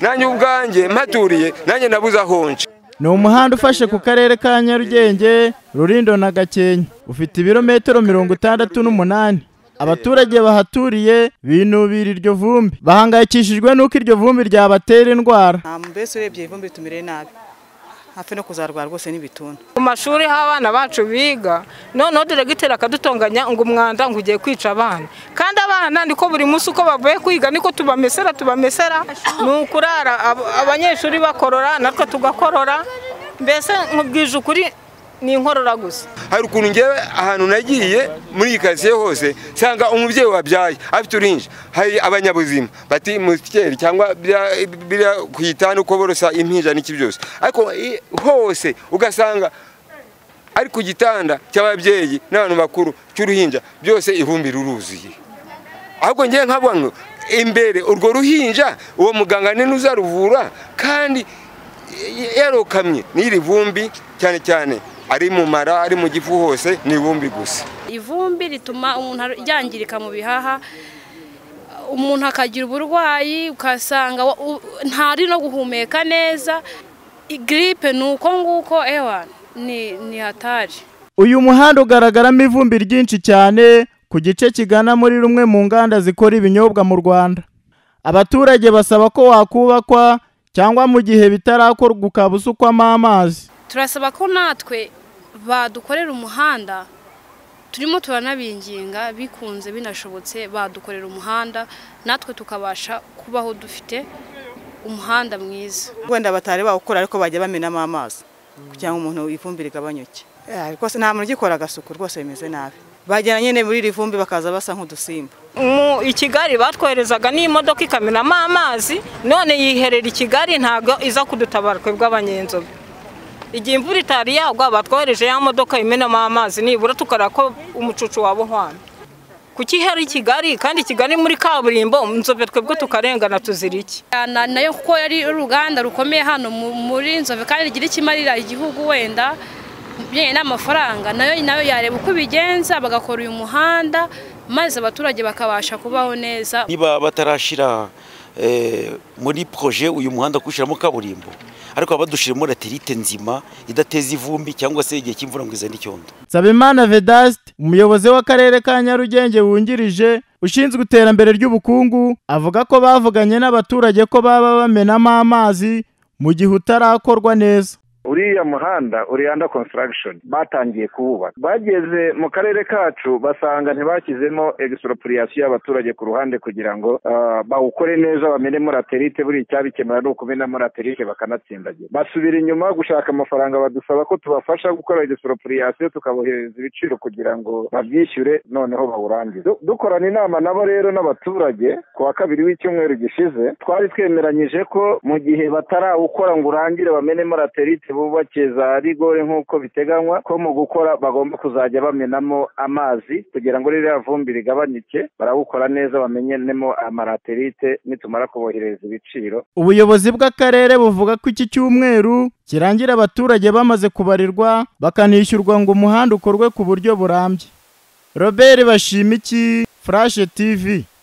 nanjye ubwanjye mpaturiye nanjye nabuze aho nca ni umuhanda ufashe ku karere ka nyarugenge rurindo na gakenke ufite ibirometero mirongo itandatu n'umunani abaturage bahaturiye binubira iryo vumbi bahangayikishijwe n'uko iryo vumbi ryabatera indwara mbese urebye ivumbi ritumire nabi hafi no kuzarwara rwose n'ibituntu mu mashuri aho abana bacu biga noneho diregiteri akadutonganya ngo umwanda ngo ugiye kwica abana kandi abana niko buri munsi uko bavuye kwiga niko tubamesera tubamesera ni ukurara ab- abanyeshuri bakorora natwe tugakorora mbese nkubwije ukuri ni inkorora gusa hari ukuntu ngewe ahantu nagiye muri iyi karitsiye hose nsanga umubyeyi wabyaye afite urinji hari abanyabuzima bati mutikeri cyangwa biriya- biriya ku itanu uko borosa impinja n'iki byose ariko i- hose ugasanga ari ku gitanda cy'ababyeyi n'abantu bakuru cy'uruhinja byose ivumbi ruruzuye ahubwo ngewe nkavuga ngo imbere urwo ruhinja uwo muganga ni uzaruvura kandi y- yarokamye n'iri vumbi cyane cyane ari mu mara ari mu gifu hose ni ivumbi gusa ivumbi rituma umuntu yangirika mu bihaha umuntu akagira uburwayi ugasanga wa- u- ntari no guhumeka neza giripe ni uko nguko ewa ni ni hatari uyu muhanda ugaragaramo ivumbi ryinshi cyane ku gice kigana muri rumwe mu nganda zikora ibinyobwa mu rwanda abaturage basaba ko wakubakwa cyangwa mu gihe bitarakorwa ukaba usukwamo amazi turasaba ko natwe badukorera umuhanda turimo turanabinginga bikunze binashobotse badukorera umuhanda natwe tukabasha kubaho dufite umuhanda mwiza wenda batari bawukora ariko bajya bamenamo amazi kugira ngo umuntu ivumbi rigabanyuke Eh, rwose nta muntu ugikora agasuku rwose bimeze nabi bagera nyine muri iri vumbi bakaza basa nk'udusimba mu i kigali batwoherezaga n'imodoka ikamenamo amazi none yiherera i kigali ntabwo iza kudutabara twebwe abanyenzobe igihe imvura itari yagwa batwohereje ya modoka imenamo amazi nibura tukareba ko umucucu waba uhwana kuki ihari i kigali kandi kigali muri kaburimbo inzobe twebwe tukarengana tuzira iki Na- nayo kuko yari uruganda rukomeye hano mu- muri nzove kandi rigira ikimarira igihugu wenda bijyanye n'amafaranga nayo nayo yareba uko ibigenza bagakora uyu muhanda maze abaturage bakabasha kubaho neza niba batarashyira eh, muri proje uyu muhanda kuwushyiramo kaburimbo ariko baba badushyiramo laterite nzima idateza ivumbi cyangwa se igihe cy'imvura ngo izane icyondo Nsabimana Vedaste umuyobozi w'akarere ka Nyarugenge wungirije ushinzwe iterambere ry'ubukungu avuga ko bavuganye n'abaturage ko baba bamenamo amazi mu gihe utarakorwa neza uriya muhanda uri under construction batangiye kuwubaka bageze mu karere kacu basanga ntibashyizemo expropriation y'abaturage ku ruhande kugira ngo ah, bawukore neza bamenemo laterite buri icyabikemura ni ukumenamo laterite bakanatsindagira basubira inyuma gushaka amafaranga badusaba ko tubafasha gukora expropriation tukabohereza ibiciro kugira ngo babyishyure noneho bawurangize Du- dukorana inama nabo rero n'abaturage ku wa kabiri w'icyumweru gishize twari twemeranyije ko mu gihe batarawukora ngo urangire bamenemo laterite bubake za rigore nk'uko biteganywa ko mu gukora bagomba kuzajya bamenamo amazi kugira ngo ririya vumbi rigabanyuke barawukora neza bamenemo amalaterite nitumara kubohereza ibiciro Ubuyobozi bw'akarere buvuga ko iki cyumweru kirangira abaturage bamaze kubarirwa bakanishyurwa ngo umuhanda ukorwe ku buryo burambye Robert Bashimiki Flash TV